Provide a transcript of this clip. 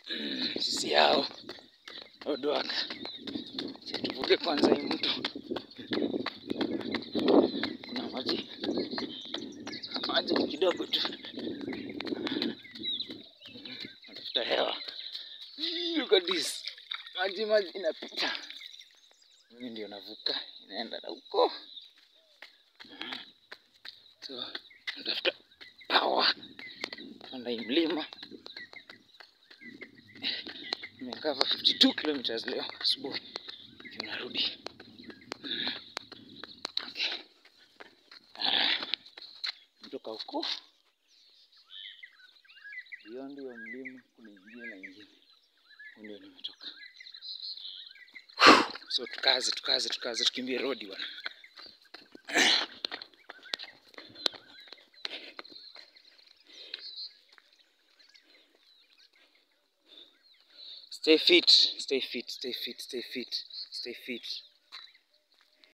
sisi yao Odwaka. Acha tuvuke kwanza hii mto. Kuna maji maji ni kidogo tu, natafuta hewa. Look at this, maji maji inapita, mimi ndio navuka, inaenda na huko, so natafuta power panda hii mlima. Nimekava 52 kilometers leo asubuhi, ndio narudi. Okay. Ah, Kutoka huko beyond hiyo mlima kuna ingine na ingine, huko ndio nimetoka. So tukaze tukaze tukaze, tukimbie rodi bwana. Stay fit, stay fit, stay fit, stay fit, stay fit.